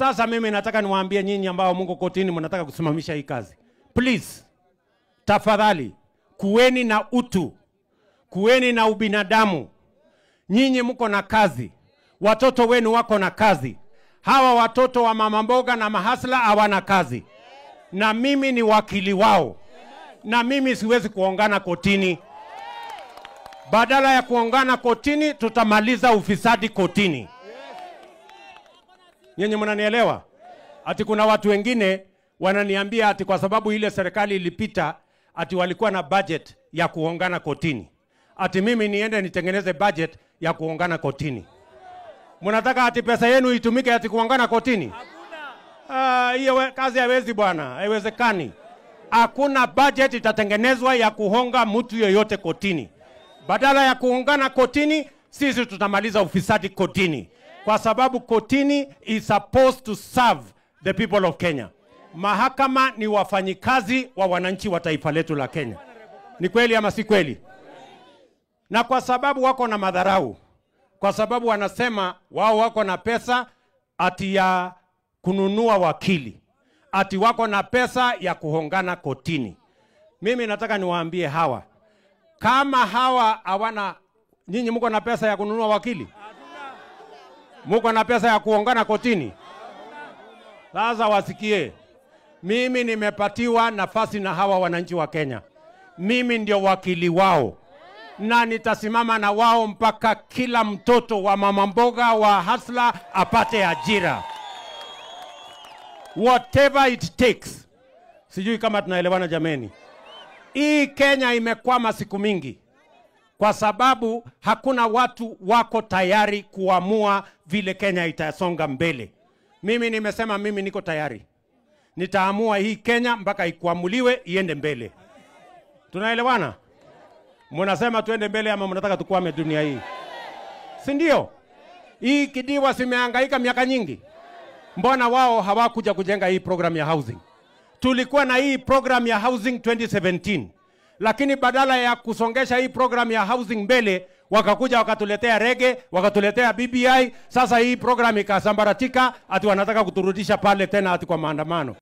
Sasa mimi nataka niwaambie nyinyi ambao Mungu kotini, mnataka kusimamisha hii kazi, please, tafadhali kuweni na utu, kuweni na ubinadamu. Nyinyi mko na kazi, watoto wenu wako na kazi. Hawa watoto wa mama mboga na mahasla hawana kazi, na mimi ni wakili wao, na mimi siwezi kuongana kotini. Badala ya kuongana kotini, tutamaliza ufisadi kotini. Nyinyi mnanielewa? Ati kuna watu wengine wananiambia ati kwa sababu ile serikali ilipita ati walikuwa na budget ya kuongana kotini, ati mimi niende nitengeneze budget ya kuongana kotini. Mnataka ati pesa yenu itumike ati kuongana kotini? Ah, hiyo we- kazi haiwezi bwana, haiwezekani. Hakuna budget itatengenezwa ya kuhonga mtu yoyote kotini. Badala ya kuungana kotini, sisi tutamaliza ufisadi kotini, kwa sababu kotini is supposed to serve the people of Kenya. Mahakama ni wafanyikazi wa wananchi wa taifa letu la Kenya. Ni kweli ama si kweli? Na kwa sababu wako na madharau, kwa sababu wanasema wao wako na pesa ati ya kununua wakili, ati wako na pesa ya kuhongana kotini. Mimi nataka niwaambie hawa, kama hawa hawana, nyinyi mko na pesa ya kununua wakili, mko na pesa ya kuongana kotini. Sasa wasikie, mimi nimepatiwa nafasi na hawa wananchi wa Kenya, mimi ndio wakili wao na nitasimama na wao mpaka kila mtoto wa mama mboga wa hasla apate ajira, whatever it takes. Sijui kama tunaelewana jameni. Hii Kenya imekwama siku mingi kwa sababu hakuna watu wako tayari kuamua vile Kenya itasonga mbele. Mimi nimesema mimi niko tayari, nitaamua hii Kenya mpaka ikuamuliwe iende mbele. Tunaelewana? Mnasema tuende mbele ama mnataka tukwame dunia hii, si ndio? Hii kidiwa simehangaika miaka nyingi, mbona wao hawakuja kujenga hii program ya housing? Tulikuwa na hii program ya housing 2017 lakini badala ya kusongesha hii program ya housing mbele, wakakuja wakatuletea rege, wakatuletea BBI. Sasa hii program ikasambaratika, ati wanataka kuturudisha pale tena ati kwa maandamano.